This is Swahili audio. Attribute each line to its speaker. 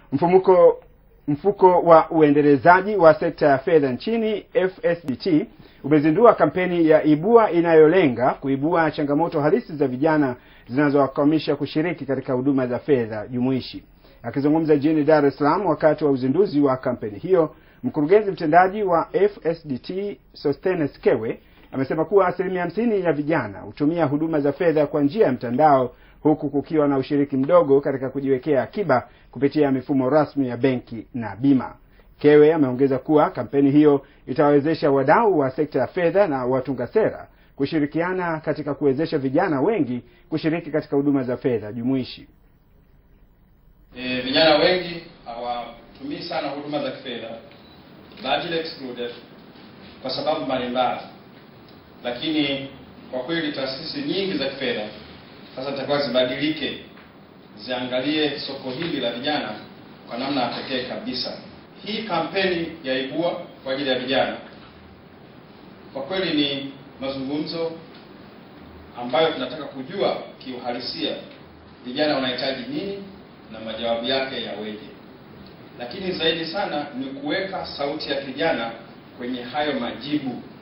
Speaker 1: Mfumuko mfuko wa uendelezaji wa sekta ya fedha nchini FSDT umezindua kampeni ya Ibua inayolenga kuibua changamoto halisi za vijana zinazowakwamisha kushiriki katika huduma za fedha jumuishi. Akizungumza jijini Dar es Salaam wakati wa uzinduzi wa kampeni hiyo, mkurugenzi mtendaji wa FSDT Sostenes Kewe amesema kuwa asilimia hamsini ya vijana hutumia huduma za fedha kwa njia ya mtandao huku kukiwa na ushiriki mdogo katika kujiwekea akiba kupitia mifumo rasmi ya benki na bima. Kewe ameongeza kuwa kampeni hiyo itawawezesha wadau wa sekta ya fedha na watunga sera kushirikiana katika kuwezesha vijana wengi kushiriki katika huduma za fedha jumuishi.
Speaker 2: E, vijana wengi hawatumii sana huduma za kifedha largely excluded kwa sababu mbalimbali, lakini kwa kweli taasisi nyingi za kifedha sasa zitakuwa zibadilike, ziangalie soko hili la vijana kwa namna ya pekee kabisa. Hii kampeni ya Ibua kwa ajili ya vijana kwa kweli ni mazungumzo ambayo tunataka kujua kiuhalisia vijana wanahitaji nini na majawabu yake yaweje, lakini zaidi sana ni kuweka sauti ya kijana kwenye hayo majibu